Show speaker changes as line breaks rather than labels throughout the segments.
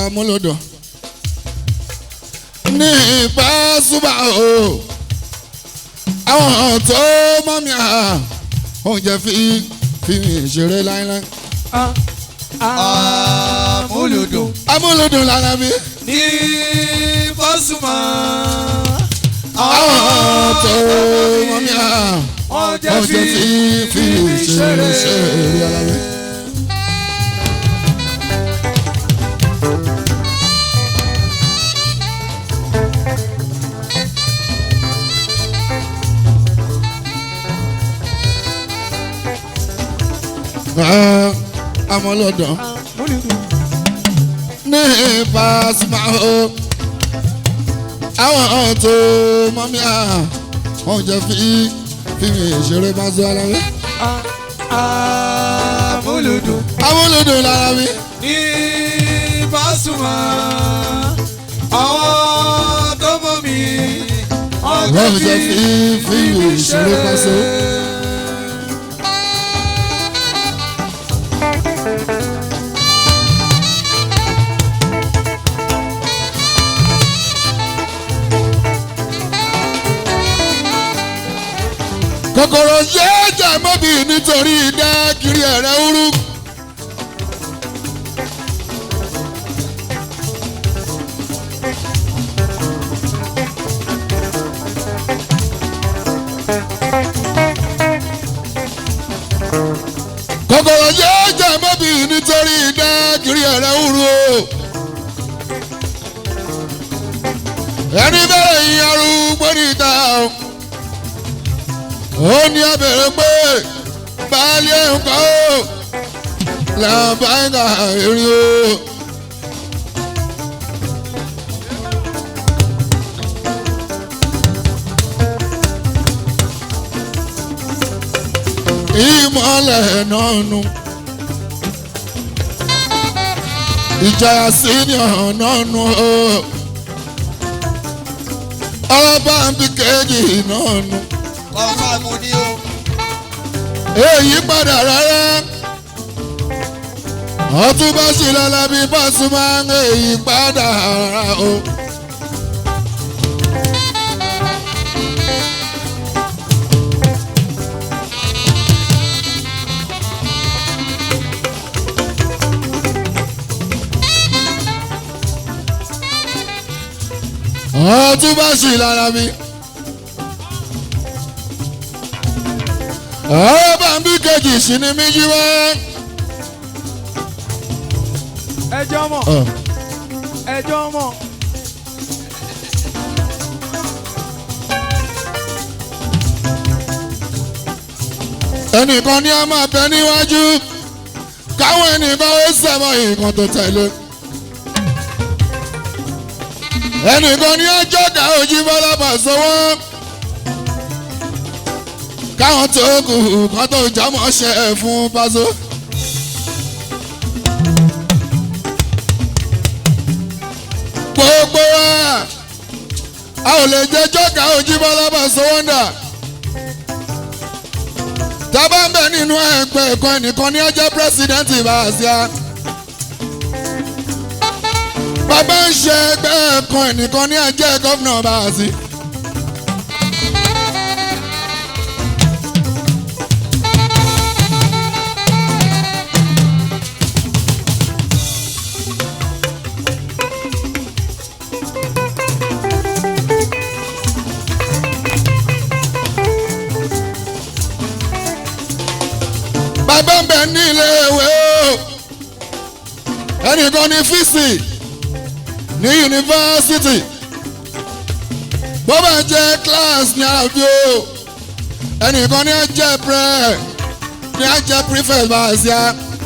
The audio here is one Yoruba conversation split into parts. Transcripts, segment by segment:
amúlòdò ní Pasuma o àwọn tó mọ́ mi à oúnjẹ fi fi mi ṣeré láíláí
Amúlùdùn
amúlòdò lára mi
ní Pasuma.
àwọn tó mọ́ mi à
Ọjọ́
oúnjẹ fi fi mi ṣeré ṣeré lára mi. Ah, amúlòdò ní Pasuma o àwọn tó mọ́ mi à oúnjẹ fi fi mi ṣeré máa zọ ara mi.
Amúlùdùn
amúlòdò lára mi.
ní Pasuma. Àwọn tó mọ̀ mí.
Ọjọ́ fi fi mi ṣeré máa zọ. kòkòrò yéé jà mọ́bì nítorí idá kiri ẹ̀rẹ́ úrú. kòkòrò yéé jà mọ́bì nítorí idá kiri ẹ̀rẹ́ úrú o. ẹni bẹ́ẹ̀ yín arúgbó níta o ó ní abẹ̀rẹ̀ pé baálé nǹkan ó làbáyà èrè o. ìmọ̀lẹ̀ náà nù ìjayà senior náà nù o ọba ń bí kejì náà nù
Ọ̀fà mu ni o.
èyí padà rárá ọtún bá ṣì lọ́la bí Pasuma èyí padà rárá o. ọtún bá ṣì lára mi. ọba ń bí kejì sí ni mí jí wá.
Ẹjọ́ mọ̀, ẹjọ́ mọ̀.
ẹnìkan ní a máa bẹ níwájú káwọn ẹnìkan ó sẹmọ nǹkan tó tẹ̀lé. ẹnìkan ní ọjọ́ ká ojú bọ́lá bàṣọwọ́ káwọn tó kù kán tó jámọ́ ṣe é fún Paso. gbogbo wa a ò lè jẹ́ jọ́ka ojú bọ́lá bàṣọwọ́ ń dà tábà ń bẹ nínú ẹgbẹ́ ẹ̀kọ́ ẹnìkan ní ọjọ́ pírẹsidẹ́ǹtì Bàsíà. bàbá ń ṣe ẹgbẹ́ ẹ̀kọ́ ẹnìkan ní ọjọ́ gọ́fìnà Bàsí. bàbá ń bẹ ní ilé ìwé o ẹnìkan ní fíìsì ní yunifásitì bó bá jẹ́ class ní àbí o ẹnìkan ní ajẹ́ prẹ ní ajẹ́ prefect Bàsíà.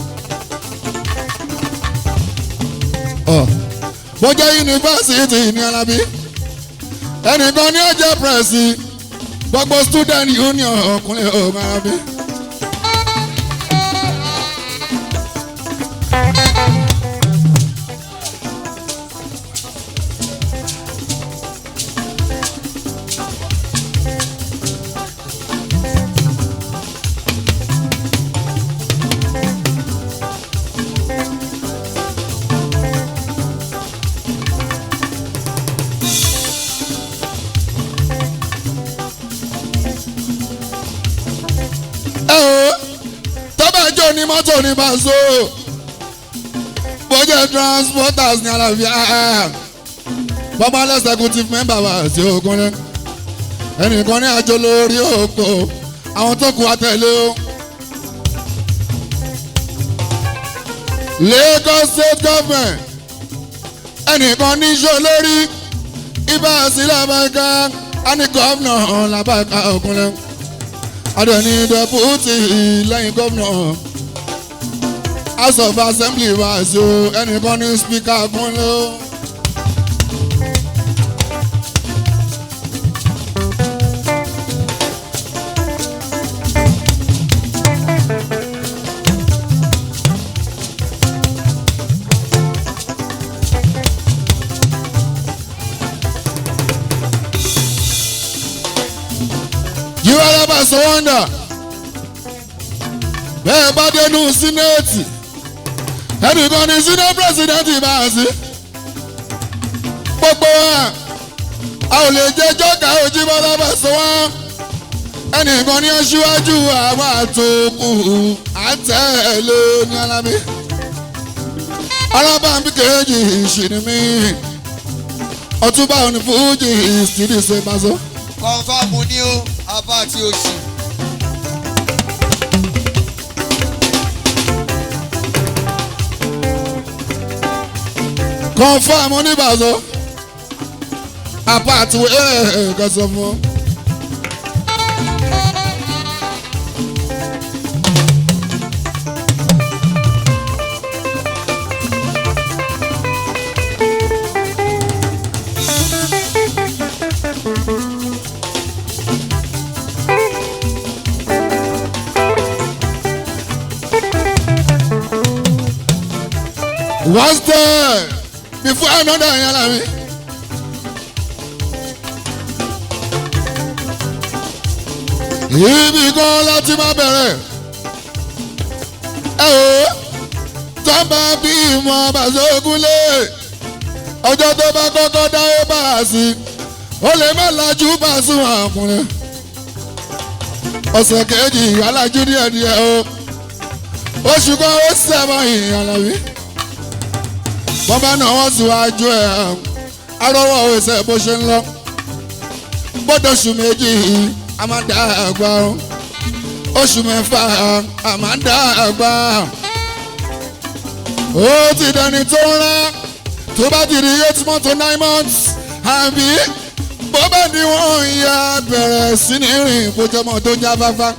Ọ, bó jẹ́ yunifásitì ní Alábí ẹnìkan ní ajẹ́ prẹ́sì gbogbo student union ọkùnrin ọmọ Alábí. ẹ o tọ́bàjọ́ ní mọ́tò ní bàṣọ bójẹ́ transporters ní àlàáfíà bọ́bá executive member wa sí ogunlẹ̀ ẹnìkan ní àjọ lórí òpó àwọn tó kù àtẹ̀lé o. Lagos state government ẹnìkan ní iṣẹ́ olórí ibà sílẹ̀ abẹ́ká á ní gómìnà làbáká ògúnlẹ̀ adẹ̀ni dẹ́pútì lẹ́yìn gómìnà house of assembly wa sí o ẹnìkan ní speaker gúnlẹ̀ o. yíwá lábà sọ wọ́ndà bẹ́ẹ̀ bá dénú sínéètì ẹnìkan ní síné pírẹsidẹ́ǹtì bá a sí gbogbo wa a ò lè jẹ́ jọ́ka òjìbọ́ lábà sọ wọ́n ẹnìkan ní aṣíwájú àwọn àtòkù àtẹ̀lé ní alábí alábàámi kejì ìṣìnìmí ọtúbà onífújì ìsídìí ṣe máa sọ.
kọ́ńfàmù ni ó abá àti oṣù.
confam oníbàzọ apart wẹ́ẹ̀ kẹsàn fún ọ. one step before another yẹn la mi. ibi kan láti máa bẹ̀rẹ̀ ẹ o tọ́ba bí ìmọ̀ bàṣọ́gúnlé ọjọ́ tó bá kọ́kọ́ dáwọ́ bá a sí ó lè má lajú bá a sún àkùnrin ọ̀sẹ̀ kejì alájú díẹ̀díẹ̀ o oṣù kan ó sẹ́mọ̀ ìyànlá mi wọ́n bá náà wọ́n síwájú ẹ̀ arọ́wọ́ ẹsẹ̀ bó ṣe ń lọ gbọ́dọ̀ oṣù méjì a máa dá àgbà oṣù mẹ́fà a máa dá àgbà ó ti dẹni tó ń rán tó bá ti di eight months to nine months àbí bó bá ní wọ́n ya bẹ̀rẹ̀ sí ní rìn bójúmọ́ tó ń jáfáfá.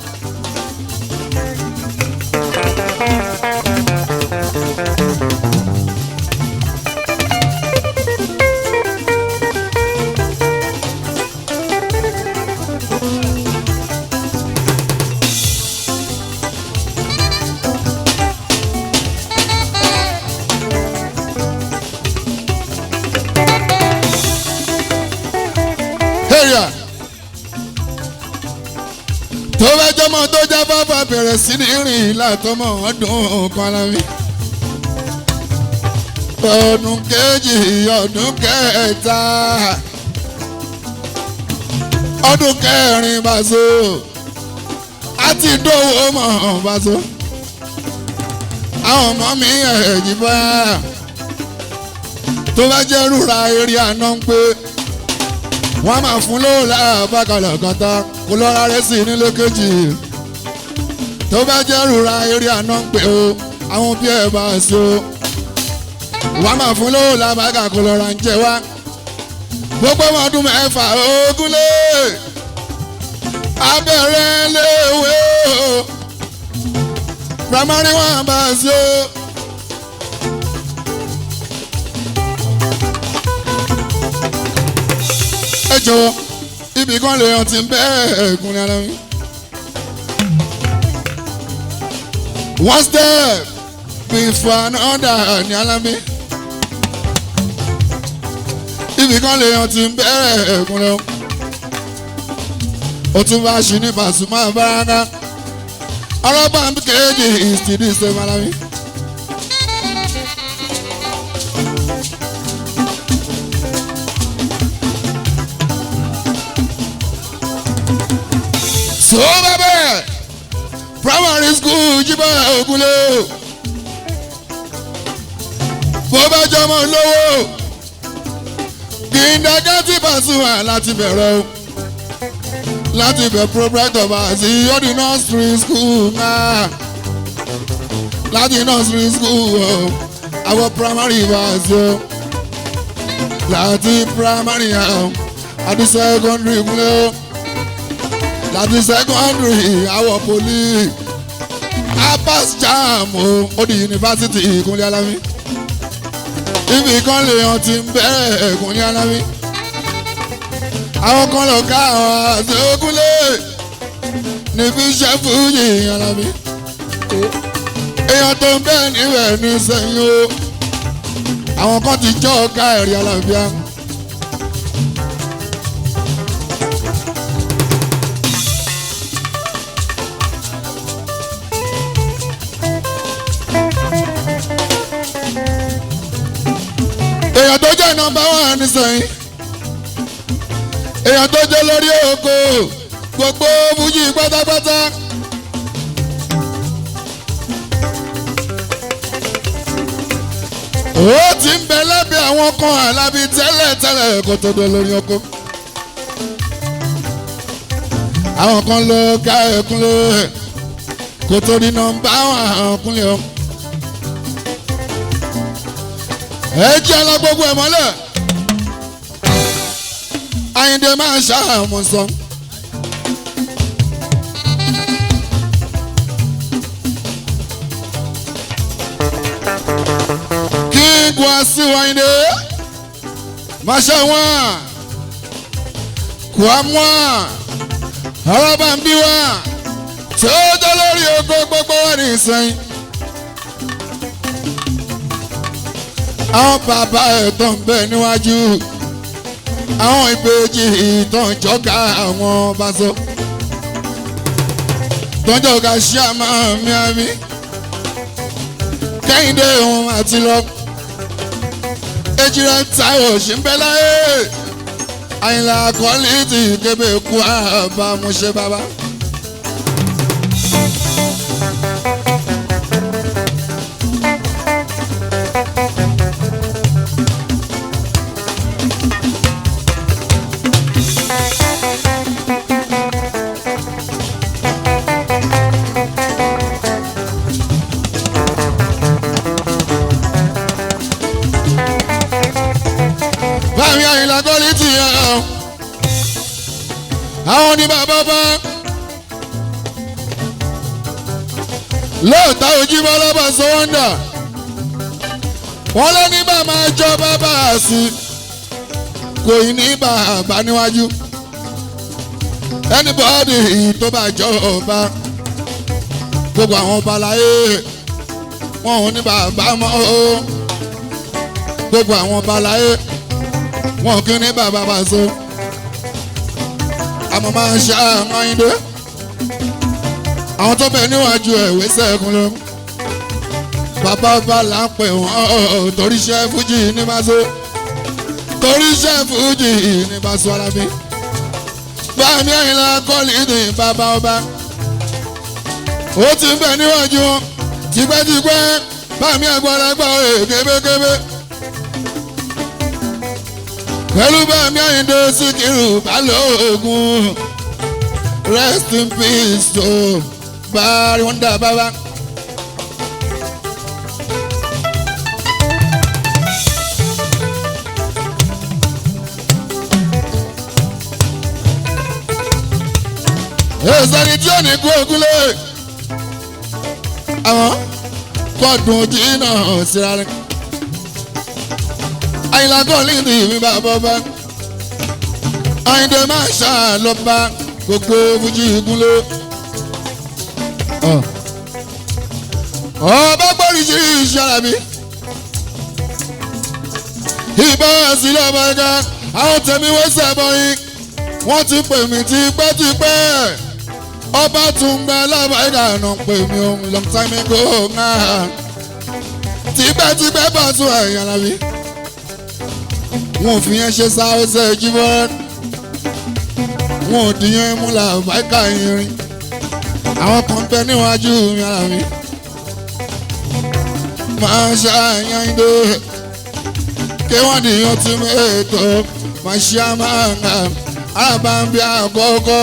area tó bá jọmọ tó já bàbà bẹ̀rẹ̀ sí ní rìn látọmọ ọdún kan lábí ọdún kejì ọdún kẹta ọdún kẹrin bàṣọ àti dòwò mọ̀ bàṣọ àwọn ọmọ mi ẹ̀jì bá tó bá jẹ́ rúra eré àná ń pé wọ́n á máa fún lówó láàbàkàlà kàtà kó lọ́ra rẹ̀ sí nílé kejì tó bá jẹ́ rúra eré àná ń pè ó àwọn bí ẹ̀ bá sí o wọ́n á máa fún lówó láàbàkà kó lọ́ra ń jẹ wá gbogbo ọmọdún mẹ́fà ogúnlé abẹ́rẹ́ léwé o primary one bá sí o. ẹ jọ̀wọ́ ibì kan lè hàn tí ń bẹ́ẹ̀ ẹ̀gún ní ara mi. one step before another ní alámi. ibì kan lè hàn tí ń bẹ́ẹ̀ ẹ̀gún lọ. ó tún bá ṣì ní Pasuma Baraka. ọlọ́pàá ń kéde ìsìtìdí ṣe malami. tó bá bẹ́ẹ̀ primary school jíbọ̀ ògúnlé bó bá jọmọ lówó kìndàgátì Pasuma láti bẹ̀rẹ̀ o láti bẹ̀ proprietor bá sí yọdí nursery school náà láti nursery school o àwọn primary bá sí o láti primary o àti secondary kúnlẹ̀ o láti secondary àwọ̀ poli apas jam o ó di yunifásitì ìkúnlẹ̀ alámi ibi kan lè hàn ti ń bẹ̀rẹ̀ ìkúnlẹ̀ alámi àwọn kan lọ ká àwọn àti ogúnlé níbi iṣẹ́ fújì alámi èèyàn tó ń bẹ́ẹ̀ níbẹ̀ ní sẹ́yìn o àwọn kan ti jọ́ ọ̀gá ẹ̀rí alábíà. èèyàn tó jẹ́ nọ́mbà wán nísìnyí èèyàn tó jẹ́ lórí oko gbogbo fújì pátápátá. ó ti ń bẹ lábẹ́ àwọn kan àlábí tẹ́lẹ̀ tẹ́lẹ̀ kó tó dé lórí oko. àwọn kan ló ká ẹkún ló kó tó di nọ́mbà àwọn kúnlẹ̀ o. ẹ jẹ́ ala gbogbo ẹ̀ mọ́lẹ̀ Àyìndé máa ń ṣàmù sọ. kí Wasiu Àyìndé máa ṣe wọ́n kó a mú wọn ọ̀rọ̀ bá ń bí wọn tí ó dé lórí ogo gbogbo wọn ní ìsẹ́yìn. àwọn bàbá ẹ̀ tó ń bẹ níwájú àwọn ìbejì ìtàn jọ́gà àwọn bàṣọ tọ́jọ́ ká ṣíà máa mi àmì kẹ́hìndé òun àti lọ ejirẹ táyọ̀ ṣì ń bẹ láyé àyìnlá kọ́lí ti kébé kú àbámuṣe bàbá. báyìí àyìnlá kọ́lí ti yẹ ọ́ àwọn ní bàbá bá lóòótọ́ ojúmọ́ lọ́bọ̀ sọ́wọ́ndà wọ́n lé ní bàbá jọ bàbá sí kò ní ní bàbá níwájú anybody tó bá jọ ọba gbogbo àwọn ọba láyé wọn ò ní bàbá mọ́ o gbogbo àwọn ọba láyé wọn kì í ní bàbá bá so àmọ́ máa ń ṣe àwọn ayíǹde àwọn tó bẹ níwájú ẹ̀wé sẹ́kùn lọ bàbá ọba là ń pè wọ́n torí iṣẹ́ fújì ní bá so torí iṣẹ́ fújì ní bá so ara mi báàmì àyìnlá kọ́lì ní bàbá ọba ó ti ń bẹ níwájú wọn tipẹ́tipẹ́ báàmì àgbàlagbà òye kébékébé pẹ̀lú báàmì àyìndé síkírù balógun rest in peace tó báàrí wọn dà bàbá. èsàní tí ò ní kú ògúnlé àwọn kọ́ọ̀dùn ojú náà síra rẹ̀ àyìnlá kọ́ọ̀lì ní ìmí bàbá bá àyìndé máa ṣàlọ́ba gbogbo fújì ìgúnlé. ọba gbọ́dọ̀ sí ìṣàlà mi ìbá sílẹ̀ ọba ẹ̀ka àwọn tẹ̀mí wẹ́sẹ̀ bọ́yìn wọ́n ti pè mí tipẹ́tipẹ́ ọba tún gbẹ lábàáyíká náà pè mí ohun long time ago náà tipẹ́tipẹ́ bá tún ẹ̀yàn lábí wọn ò fi yẹn ṣe sáwọ́sẹ̀ jíbọ́ wọn ò dìyẹn mú làbáyíká irin àwọn kan bẹ níwájú mi ara mi máa ṣàyàn ìdè kí wọ́n dìyàn tí mi ètò máa ṣe àmàǹgà alábàámbí àkọ́kọ́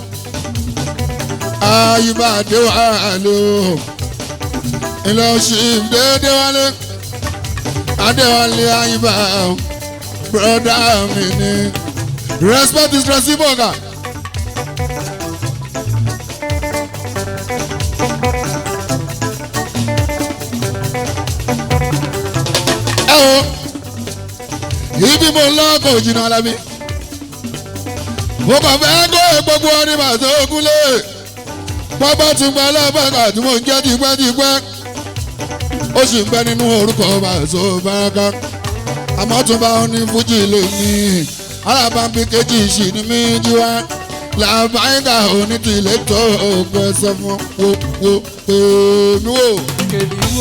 ayíbàdé wà lò ilé oṣù déédéé wálé adéwálé ayíbà broda mi ni respect is reciprocal. ẹ wo ibi mo lọ kò jìnnà alábí mo kàn fẹ́ kó gbogbo ọdún màtó ogúnlé pápá tún gba alábàgà tí mò ń jẹ́ tipẹ́tipẹ́ ó sì ń bẹ nínú orúkọ màtó báraka àmọ́ tún bá wọn ní fújì lónìí alábàbí kejì sì ní mí jí wá làbáyíká onítìlẹ̀ tó ògbẹ́ sọ fún wo wo èmi wò.
kèmí wò.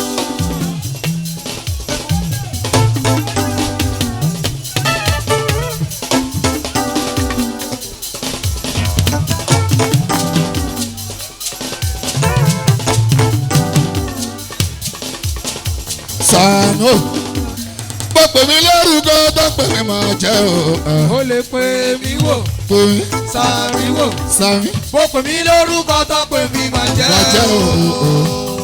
sànú bó pè mí lórúkọ tó pè mí máa jẹ́ o.
ó lè pè mí wò.
pè mí
sàmì wò.
sàmí
bó pè mí lórúkọ tó pè mí máa jẹ́.
máa jẹ́ o.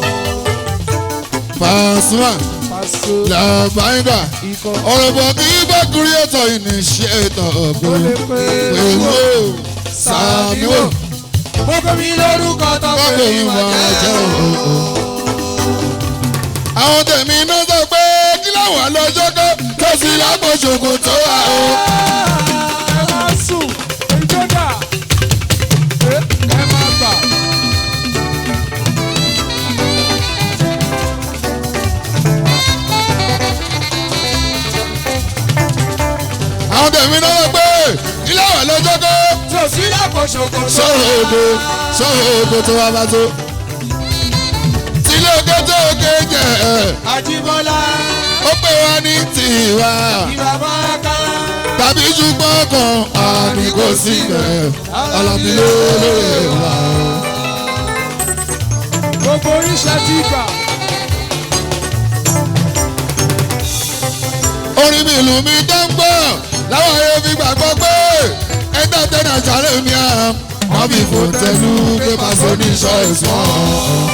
Pasuma
Paso
làbáyíká
ikọ̀.
ọ̀rọ̀ bọ̀ kí bá kúrí ètò ìníṣẹ́ ètò
ó lè
ọ̀gbìn.
pè
pè
mí
mí
wò.
o sàmí o
bó pè mí lórúkọ tó
tó
pè
pè
mí
mí
máa
máa jẹ́
jẹ́.
o. àwọn tèmi náà sọ pé kí láwọn lọ́jọ́ kọ́ tó sì lápò ṣòkòtò wa o.
ẹ máa sùn ìjọba ẹ máa gbà.
àwọn tèmi náà sọ pé kí láwọn lọ́jọ́ kọ́.
tí o sí lápò ṣòkòtò.
sọ̀rọ̀ ògo sọ̀rọ̀ ògo tó wá bá tó. tílé ògo tó ògo jẹ́
Àjíbọ́lá
ó pè wá ní tiwa
ìwà máa ká.
tàbí ṣùgbọ́n kan àmì kò sí bẹ̀ alábí ló lóye wa.
gbogbo oríṣẹ́ ti gbà.
orin mi ìlú mi dáńgbọ́ láwọn ayé fi gbàgbọ́ pé ẹgbẹ́ tẹ́lẹ̀ àṣàlẹ̀ mi à wọ́n fi fò tẹ̀lú pé pàṣẹ ní ṣọ́ọ̀ṣì wọn.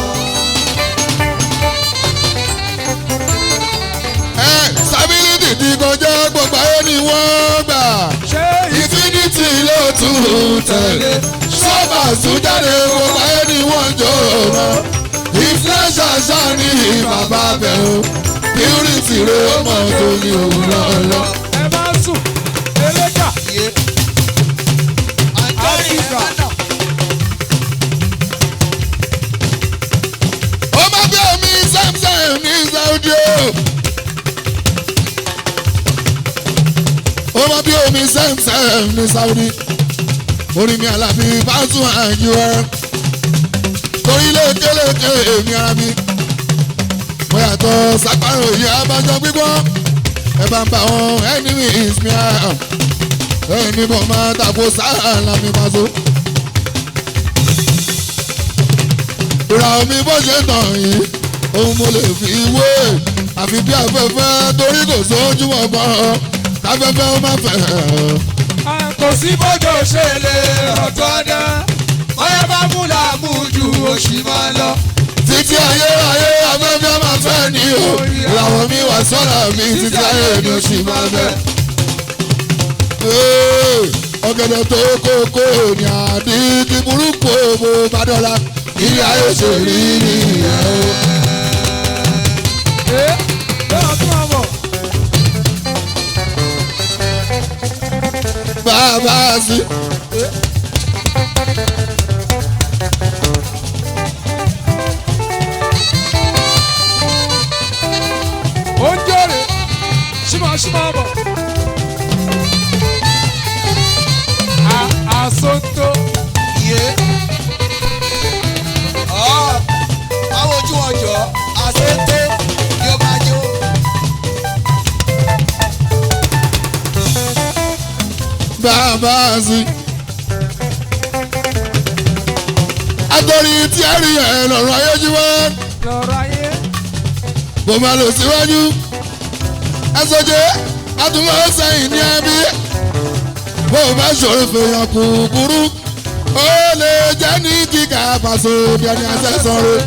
ẹ sábìlìtì ti kọjá gbogbo ayé ni wọ́n gbà
ṣé
infinity ló tún tẹ̀lé ṣọ́ọ̀bà tún jáde gbogbo ayé ni wọ́n jọ mọ́ ìfúnẹ́ṣà ṣáà ní bàbá bẹ̀rù purity rẹ̀ mọ̀ tó ní òun lọ́lọ́.
ẹ máa sùn eléka
iye. àjọyìn ẹ̀
Áfíríkà.
máa nà.
ó má bí omi samsam ní saudi o. ó má bí omi samsam ní saudi. orí mi àlàbí bá tún àyíwá. torí lékeleke èmi ara mi. mo yàtọ̀ sápárò yìí abájọ gbígbọ́. ẹ bá ń bá wọn enemies mi à. ẹni mo máa tàkó sáà lámì pàṣẹ. ìrà omi bó ṣe tàn yìí ohun mo lè fi wé àfi bí afẹ́fẹ́ torí kò sójúmọ́ kan káfẹ́fẹ́ ó má fẹ́.
kò sí bójú ṣe lè ọ̀tọ̀ dá.
bóyá bá mú làmú ju oṣù máa lọ.
títí ayé ayé afẹ́fẹ́ máa fẹ́ ni o ìràwọ̀ mi wà sọ́ra mi títí ayé ni ó sì máa fẹ́. Ee, ọ̀gẹ̀dẹ̀ tó kókó ní àdìdì burúkú òbò bá dọ́là ilé ayé ṣe rí nìyẹn o.
ẹ bẹ́ẹ̀ tún wà bọ̀.
bàbá sí.
ó ń jòrè ṣímọ̀ ṣímọ̀ bọ̀. A- àsonto
iye. ọ̀ àwọn ojú ọjọ́ àṣetó ni ó máa jó.
bàbá sí. àtòrí tí a rí ẹ̀ lọ́rọ̀ ayé jí wá
lọ́rọ̀ ayé.
bó máa lọ síwájú ẹsọjẹ àtúmọ̀ sẹ́yìn ní ẹbí bó bá ṣòro fèèyàn kúkúrú ó lè jẹ́ ní kíkà pàṣẹ bí ẹni àṣẹsọ̀rọ̀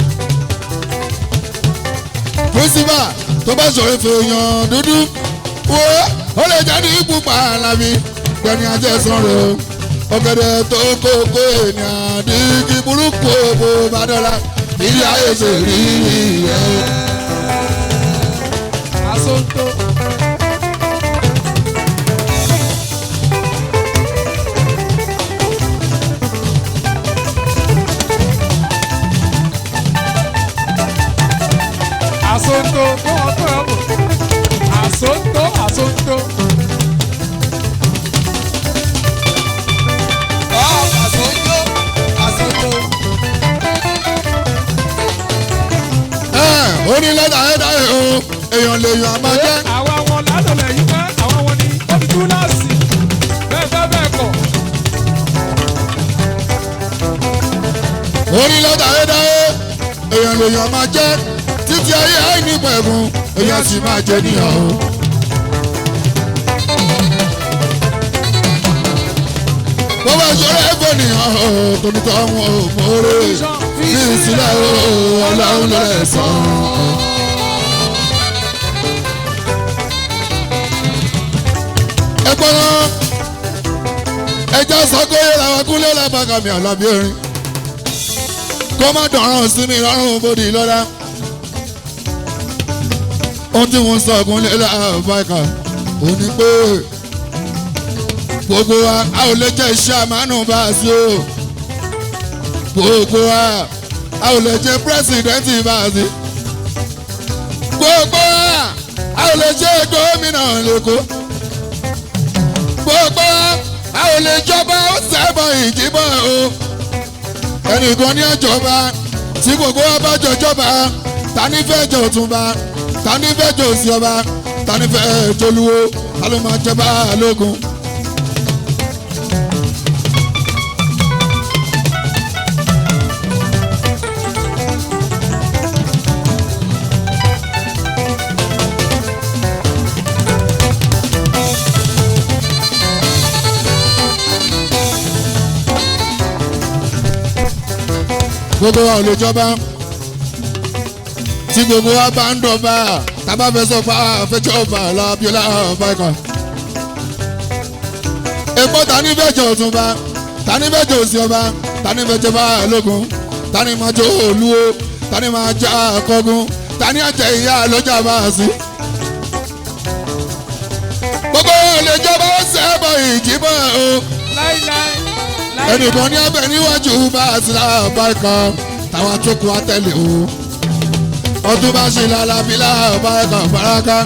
pírísípà tó bá ṣòro fèèyàn dúdú wo ó lè jẹ́ ní pupa alábí bí ẹni àṣẹsọ̀rọ̀ ọ̀gẹ̀dẹ̀ tó kókó ènìyàn dígí burúkú bó bá dọ́là ilé ayé ṣe rí ẹ̀.
Asonto. Asonto, kó wọn kó wọn bò. Asonto, asonto.
ọ̀ àsọjọ́ àsọjọ́.
ó ní lọ́dà ẹ̀dá ẹ̀ o èèyàn lè yàn àmọ́ jẹ́
Àwa wọn ládọ̀lẹ̀ yìí pẹ́, àwọn wọn ni ó fi túláàsì. Bẹ́ẹ̀ bẹ́ẹ̀ bẹ́ẹ̀ kọ̀.
ó ní lọ́dà ẹ̀dá ẹ̀ èèyàn lè yàn àmọ́ jẹ́ títí ayé àìní pẹ̀gùn èèyàn sì máa jẹ níyàn o. bó bá ṣọlá ẹ̀fọ́ nìyàn o tó ní tọ́ wọn ò mọ̀ọ́rẹ́ bí ìsìlẹ̀ o ọlọ́run lọ́lẹ̀ sàn. ẹ gbọ́dọ̀ ẹja sọ́kóyè làwọn kúnlẹ̀ làbàkàmì àlàbí erin kó má dọ̀ràn sí mi lọ́rùn bòdì lọ́la ohun tí wọ́n sọ kúnlẹ̀ làbàkà ò ní pé gbogbo wa a ò lè jẹ́ iṣẹ́ àmánù bá a sí o gbogbo wa a ò lè jẹ́ pírẹ́sìdẹ́ǹtì bá a sí gbogbo wa a ò lè jẹ́ gómìnà lẹ́kọ̀ọ́ gbogbo a ò lè jọba ó sẹ́bọ̀ ìdìbò o ẹnìkan ní ọjọba tí gbogbo wa bá jọjọba ta ní fẹ́ jọ òtúnba ta ní fẹ́ jọ òsì ọba ta ní fẹ́ jọlúwo ta ló máa jọba lógun. gbogbo wa ò lè jọba tí gbogbo wa bá ń dọ̀ba tábà fẹ́ sọ pé àfẹ́jọ́ ọba làbíọ́lá bákan. èpo tani fẹ́ jẹ òtúnba tani fẹ́ jẹ òsì ọba tani fẹ́ jẹ báyà lógun tani máa jẹ olúwo tani máa jẹ akọgun tani àjẹ ìyá lọ́jà bá a sí. gbogbo wa ò lè jọba ó sẹ́bọ̀ ìjìbọn o
Láíláí. láíláí.
ẹnìkan ní abẹ níwájú bá a sì láà bá kan táwọn àtòkù àtẹlẹ o ọdún bá ṣe lálàbí láàbá ẹ̀ka faraka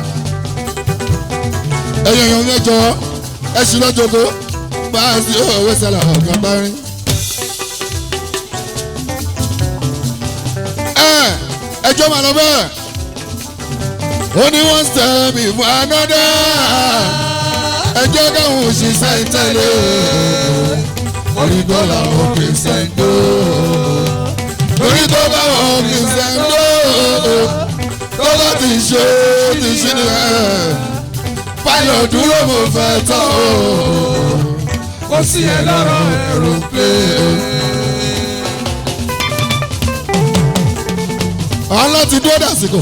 ẹ̀yìn èèyàn mẹ́jọ ẹ̀sìn lọ́jọ́gó bá a sì òwe sẹ́lẹ̀ ọ̀gá bá rí. ẹ ẹjọ́ màá lọ bẹ́ẹ̀ ó ní one step before another ẹjọ́ káwọn òṣìṣẹ́ ìtẹ̀lé orí tó làwọn kì í sẹ́ńdó orí tó bá wọn kì í sẹ́ńdó tó bá ti ṣe ti ṣe ni ẹ̀ fáyọ̀ dúró mo fẹ́ tán o
kò sí ẹ lọ́rọ̀ ẹ̀rù pé.
àwọn láti dúró dàsìkò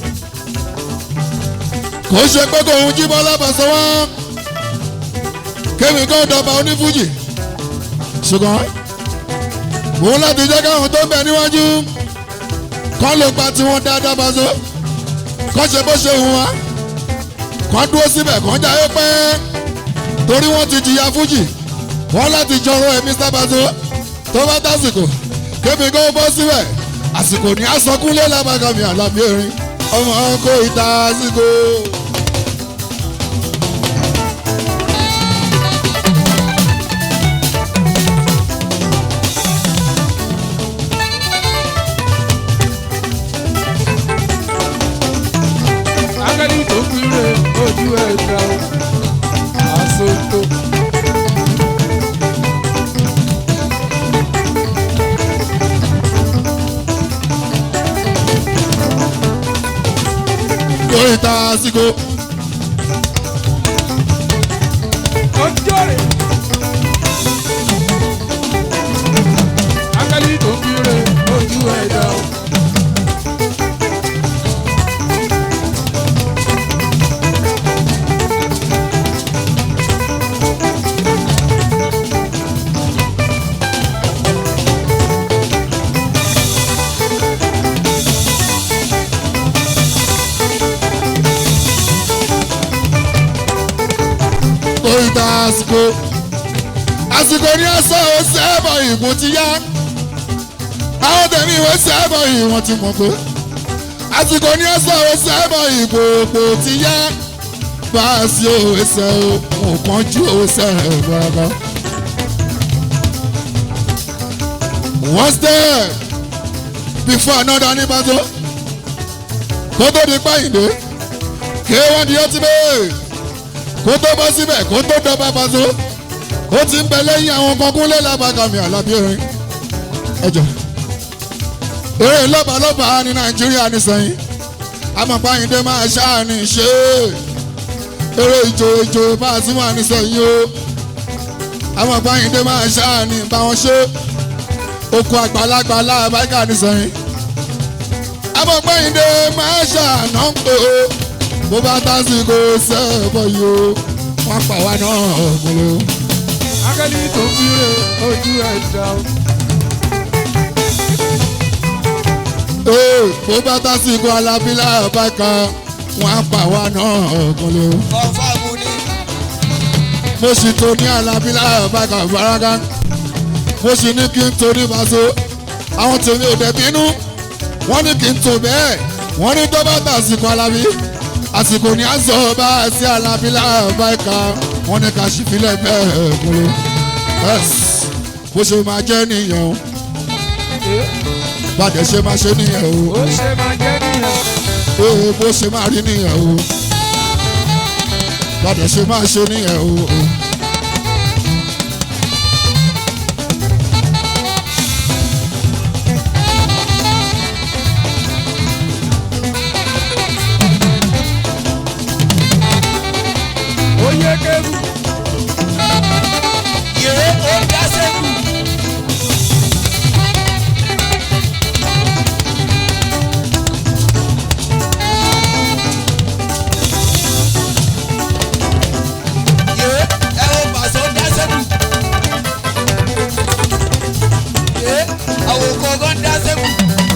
kò ṣe pé kò ń jí bọ́lá bàṣẹ wọn kémi kó dọ̀bà onífújì ṣùgbọ́n òun láti jẹ́ káwọn tó ń bẹ níwájú kọ́ ló gba tiwọn dáadáa bàṣẹ kọ́ ṣe bó ṣe hùn wá kọ́ dúró síbẹ̀ kọ́ jáyé pẹ́ torí wọ́n ti jìyà fújì wọ́n láti jọrọ ẹ̀mí sábàṣẹ tó bá dásìkò kémi kó bọ́ síbẹ̀ àsìkò ní asọkúnlé lábàgàmì àlàbí erin ọmọ kò ìta àsìkò.
Akẹ́lí tó kúrè ojú ẹ̀dá àsopọ̀.
lórí ta síkò
ọjọ́ rẹ̀. akẹ́lí tó ń kiri ojú ẹ̀dá o.
lórí ta síkò àsìkò ní ẹsẹ̀ ó sẹ́bọ̀ ìbò ti yá àwọn tẹ̀mí ìwé sẹ́bọ̀ ìwọ̀n ti mọ̀ pé àsìkò ní ẹsẹ̀ ó sẹ́bọ̀ ìbò òpó ti yá bá a sí òwe ẹsẹ̀ o nǹkan ju òwe sẹ́ẹ̀ gbọ́dọ̀. one step before another ní bàtó kó tó di páyìndé kí wọ́n di ọtí bẹ́ẹ̀ kó tó bọ́ síbẹ̀ kó tó dọ́gba bàtó ó ti ń bẹ lẹ́yìn àwọn kọkúnlé lábàgàmì àlàbí orin ẹjọ́ eré lọ́balọ́ba ní nàìjíríà nísẹ̀yìn amọ̀páyìndé máa ṣáàní ṣe é eré ìjò ìjò bá a tún wà nísẹ̀yìn o amọ̀páyìndé máa ṣáàní bá wọn ṣe okun àgbàlagbà lábàgà nísẹ̀yìn amọ̀páyìndé máa ṣàánà ń pè ó bó bá tásìkò sẹ́ẹ̀bọ̀ yìí o wọ́n pa wá náà ọ̀gbìn o.
akẹ́lí tó ń kiri ojú ẹ̀dá o.
Ee, bó bá tásìkò alábílà báka wọn á pa wá náà ọ̀gùnlé o.
kọ̀ǹfàmù ni
mo sì tó ní alábílà báka baraka mo sì ní kí n tó ní maso àwọn tèmi ò dẹ̀ bínú wọ́n ní kí n tó bẹ́ẹ̀ wọ́n ní tó bá tásìkò alábí àsìkò ní àzọ bá sí alábílà báka wọ́n ní ká sì filẹ̀ bẹ́ẹ̀ ọ̀gùnlé. bó ṣe máa jẹ́ nìyẹn o bàdẹ̀ ṣe máa ṣe nìyẹn o.
ó ṣe máa jẹ́ nìyẹn.
Ee bó ṣe máa rí nìyẹn o. Bàdẹ̀ ṣe máa ṣe nìyẹn o.
ó yẹ kébù.
yèrè ó dá sẹ́kù. yèrè ẹ wo pàṣẹ ó dá sẹ́kù. yèrè àwọn kọ̀ọ̀kan dá sẹ́kù.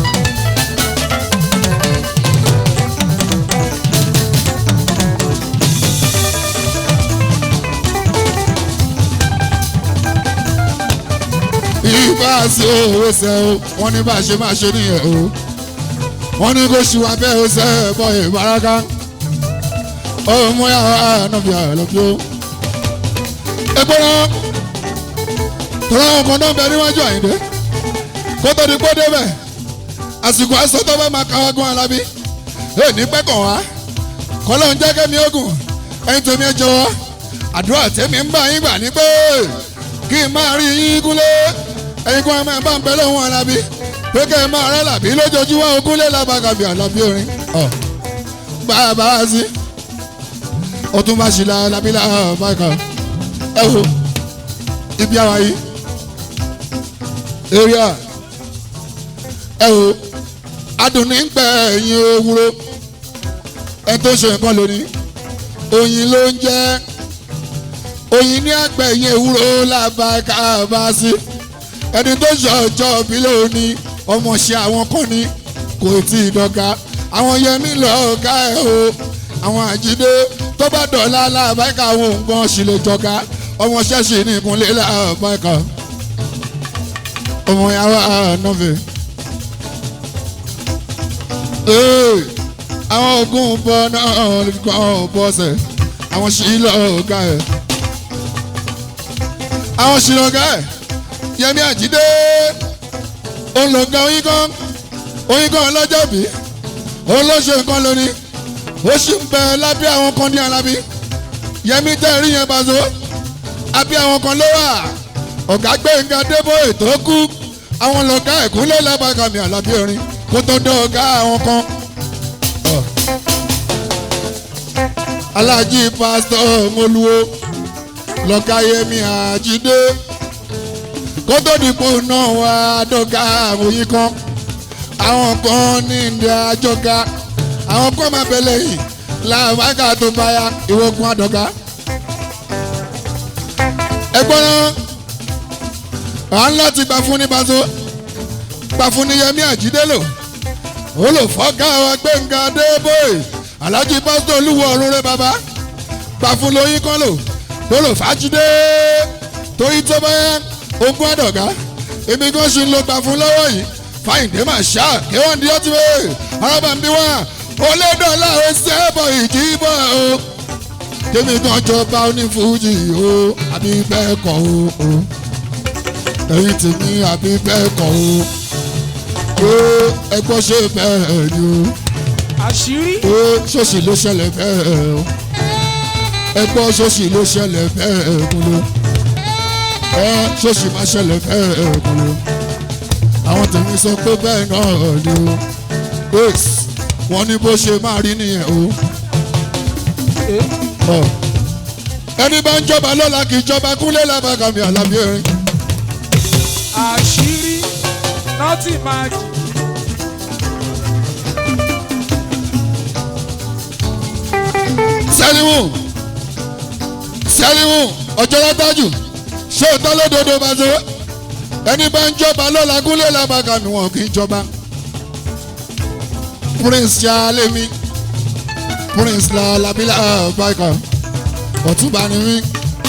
Ìbá sí òwe sẹ́ o, wọ́n ní bá a ṣe máa ṣe nìyẹn o. Wọ́n ní kó ṣùwà bẹ́ẹ̀ o sẹ́ ẹ̀ bọ́ ìbáraka. Ọmọ yàrá ànábì àlọ́bí o. Epo náà, tọ́lá àwọn kan náà bẹ níwájú àyìndé. Kó tó di kó débẹ̀, àsìkò àìsàn tó bá máa káwá gún alábí. Ẹ ní pẹ́ kàn wá. Kọ́lọ́ ń jẹ́ kẹ́mi ogun. Ẹyin tèmi ẹ jọ̀wọ́. Àdúrà tèmi ń bá yín gbà ní pé kí n máa rí yín kúlé ẹ̀yin kan máa bá ń bẹ lọ́wọ́ alábí pé kẹ́ ẹ máa rẹ́ làbí lójoojúmọ́ ogúnlé lábàgàbí àlàbí orin ọ̀ bàbá sí ọtún bá ṣì la alábí làbàgà ẹ wo ibi àwa yìí area ẹ wo adùnní ń pẹ ẹ̀yin ewúro ẹ tó ṣe nǹkan lónìí oyin ló ń jẹ́ oyin ní àgbẹ̀yìn ewúro làbàkà bá sí ẹni tó ṣọjọ́ bí lónìí ọmọọṣẹ́ àwọn kan ní kò tí ì dọ́gà àwọn yẹmí lọ́ọ̀gá ẹ̀ o àwọn àjídé tó bá dọ̀la làbàkà àwọn nǹkan sì lè jọ̀gá ọmọọṣẹ́ sì ní ìkúnlẹ̀ làbàkà ọmọ yàrá nọ́ọ̀fẹ̀. àwọn ogun bọ́ náà kàn bọ́sẹ̀ àwọn sì lọ́ọ̀gá ẹ̀ àwọn ṣìlọ̀gá ẹ̀ yẹmi àjídé olùgá oyin kan oyin kan lọ́jọ́ bí olóṣè nǹkan lónìí ó sì ń bẹ lábẹ́ àwọn kan ní alábí yẹmi tẹ́ rí yẹn bàzó abẹ́ àwọn kan ló wà ọ̀gá gbẹ̀ngà débò ètò kú àwọn lọ́gá ẹ̀kúnlẹ̀ lábàgàmì àlàbí orin kó tó dán ọ̀gá àwọn kan. alájí pásítọ̀ mọ́lúwo lọ́kàyẹmí àjídé kótó dìpọ̀ náà wá dọ́gà òyìn kan àwọn kan ní ìdí àjọga àwọn kan máa bẹ̀lẹ̀ yìí làwákà tó báyà ìwọ́gun àdọ́gà. ẹgbọ́n náà à ń láti gbà fún ní bazo gbà fún ní yẹmí àjídélò olùfọ́gá wa gbẹ̀ngà débòye alhaji pásítọ̀ olúwo ọ̀run rẹ bàbá gbà fún lóyún kan lò lọ́lọ́ fàájídé torí tó bá ogún àdọ̀gá èmi kan ṣì ń lo gbà fún lọ́wọ́ yìí fáyìndé máa ṣá kéwọ́n di ọtí wẹ́ẹ́ arábàmbí wá olédọ́là ó sẹ́bọ̀ ìdìbò o tèmi kan jọba onífújì o àbí bẹ́ẹ̀ kọ́ o ẹ̀yìn tèmi àbí bẹ́ẹ̀ kọ́ o ó ẹgbọ́n ṣe bẹ́ẹ̀ ni
àṣírí
o ó ṣòṣì ló ṣẹlẹ̀ bẹ́ẹ̀ o ẹgbọ́n ṣòṣì ló ṣẹlẹ̀ bẹ́ẹ̀ kúló ẹ ṣòṣì má ṣẹlẹ̀ bẹ́ẹ̀ kúló àwọn tèmi sọ pé bẹ́ẹ̀ náà ni o ace wọ́n ní bó ṣe máa rí nìyẹn o. Ọ. ẹni bá ń jọba lọ́la kì í jọba kúnlé lábàkàmì àlàbí erin.
àṣírí nọ́ọ̀tì máa jì
sẹ́líwù sẹ́líwù ọjọ́ látàjù ṣé o tán lódodo bá ṣe ẹni bá ń jọba lọ́la kúnlé lábàkàmì wọn kì í jọba. prince ṣàlẹ́mí prince làlábílà báyìí ọ̀túnba ni mí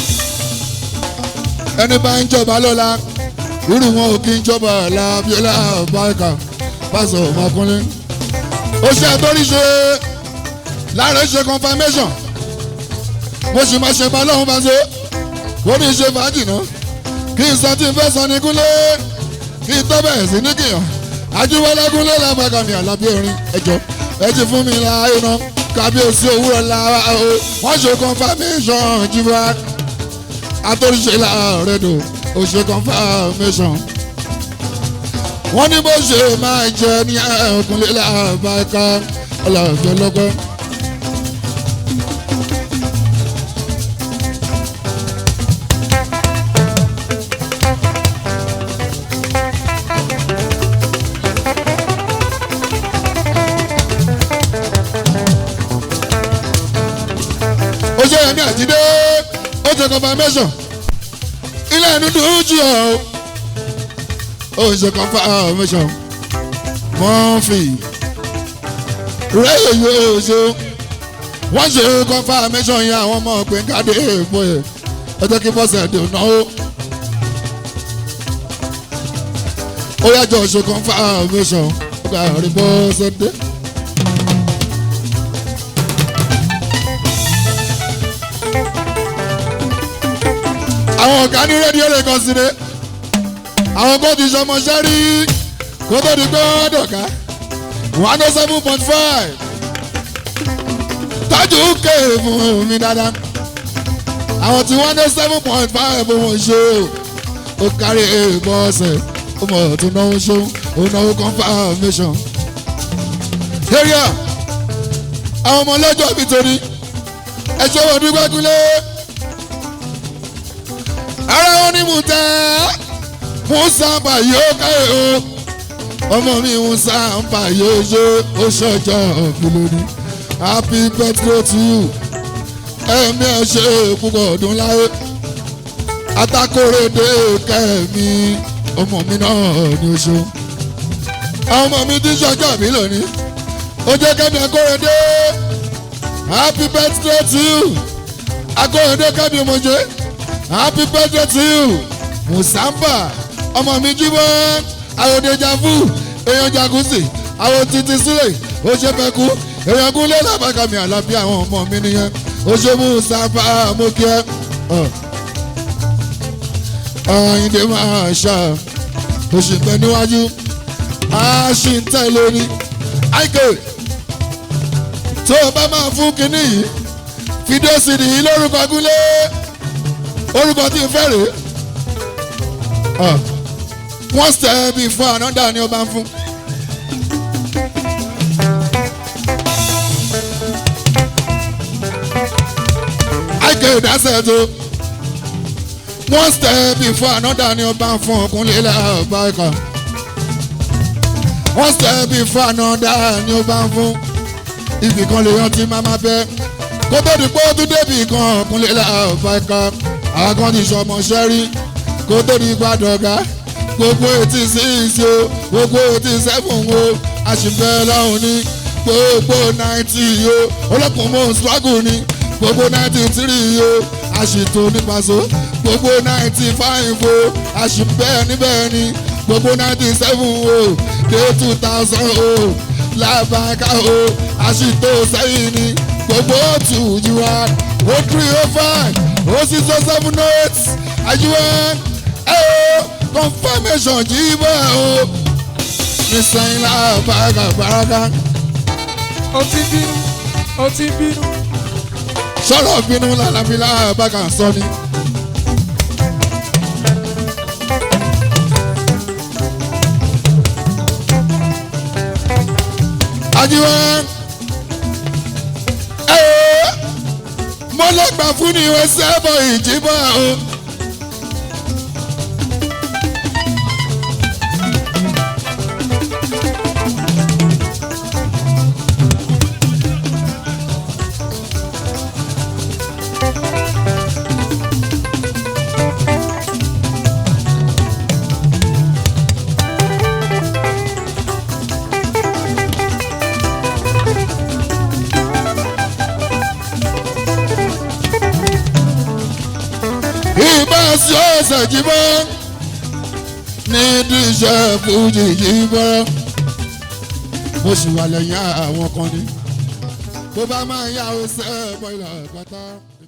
ẹni bá ń jọba lọ́la irú wọn ò kí ń jọba làbílà báyìí pásọ ọmọkùnrin ó ṣe àtọ́rí ṣe láàrin ṣe confirmation mo sì máa ṣe bá lọ́hún bá ṣe ó ní ṣe fàájì náà kí n sọ tí n fẹ́ sọ ní kúnlé kí n tọ́ bẹ̀rẹ̀ sí ní kìyàn ajúwọlé kúnlé làbàkàmì àlàbí erin ẹjọ ẹ ti fún mi láàyè náà kábíyèsí òwúrọ̀ làwa o wọ́n ṣe confirmation jíwá àtòríṣe láàrẹ̀ dò ó ṣe confirmation wọ́n ní bó ṣe máa jẹ ní ẹ̀kúnlé làbàkà ọlọ́ọ̀jọ́ lọ́gbọ́n. ó ṣe yẹn ní àjídé ó ṣe confirmation ilé ẹnu dùn jù ọ ó ṣe confirmation mọ́fì rẹ́yẹ̀ yóò ṣe wọ́n ṣe confirmation yẹn àwọn ọmọ ọ̀gbìn káde èèpo ẹ̀ ẹ jẹ́ kí bọ́sẹ̀ dùn náà ó. ó yájọ ṣe confirmation ó gbà rí bọ́sẹ̀ dé. àwọn ọ̀gá ní rédíò lè kàn sí ni àwọn kò ti sọmọṣẹ́ rí kó tó di pé wọ́n dọ̀ká one oh seven point five tọ́jú ké fún mi dáadáa àwọn tí one oh seven point five wọ́n ṣe ó kárí èèmọ̀ ọ̀sẹ̀ ó mọ̀ tó náwó ṣó ó náwó confirmation. area àwọn ọmọ ọlọ́jọ́ mi torí ẹ ṣe wọ́n dúpẹ́ kúlẹ̀ ara wọn ni musa musa bàyò káyọ̀ o ọmọ mi musa bàyò ṣe ó ṣọjọ́ òfìlódì happy birthday to you ẹ̀mí ẹ̀ ṣe púpọ̀ ọdún láyé atakórèdè kẹ́mi ọmọ mi náà ni ó ṣe àwọn ọmọ mi ti ṣọjọ́ mi lónìí ó jẹ́ kẹ́mi akórèdè happy birthday to you akórèdè kẹ́mi ọmọdé happy birthday to you musamba ọmọ mi jíbọ àwòdèjàfù èèyàn jacuzzi àwọn títí sílẹ̀ ó ṣe fẹ́ kú èèyàn kú lé lábàkàmì àlàbí àwọn ọmọ mi nìyẹn ó ṣe musamba mọ́kíẹ́ ọ̀yìndé máa ṣá ó ṣì ń bẹ níwájú á ṣì ń tẹ̀lé ní àìkè tó o bá máa fún kinní yìí fídíò sì nìyí lórúkọ gúnlé orúkọ tí n fẹ́ rèé one step before another ni ó bá ń fún. ìdásẹ̀ tó one step before another ni ọba ń fún ọkùnrin lẹ́ọ̀bá ẹ̀kọ́ one step before another ni ọba ń fún ibì kan lè yan tí máma bẹ́ kó tó di pé ó tún débi kan ọkùnrin lẹ́ọ̀bá ẹ̀kọ́ àwọn kan ti sọmọ sẹ́rí kó tó di gbàdọ̀gá gbogbo etí six o gbogbo etí seven o àṣìbẹ́ lọ́hùn ní gbogbo ninety o olókùn mọ́ struggle ní gbogbo ninety three o àṣìtò nípaṣọ gbogbo ninety five o àṣìbẹ́ níbẹ̀ ni gbogbo ninety seven o dé two thousand o làbàkà o àṣìtò sẹ́yìn ni gbogbo two ju wa o three o five o six o seven o eight àjùwẹ̀ ẹ̀ o confirmation jí bọ́ o nísìnyí làbàkà bàràkà
ó ti bínú ó ti bínú.
sọ̀rọ̀ bínú lálàbílà bàkà sọ ni. ajiwa ẹ mo lè gbà fún ni ìwé sẹ́bọ̀ ìjìbọ̀ o. ìbá sí ọ̀sẹ̀ jíbọ́ ní díṣẹ́ fújì jíbọ́ mo sì wà lẹ́yìn àwọn kan ní bó bá máa yá ọ̀sẹ̀ bọ́ ìlà pátá.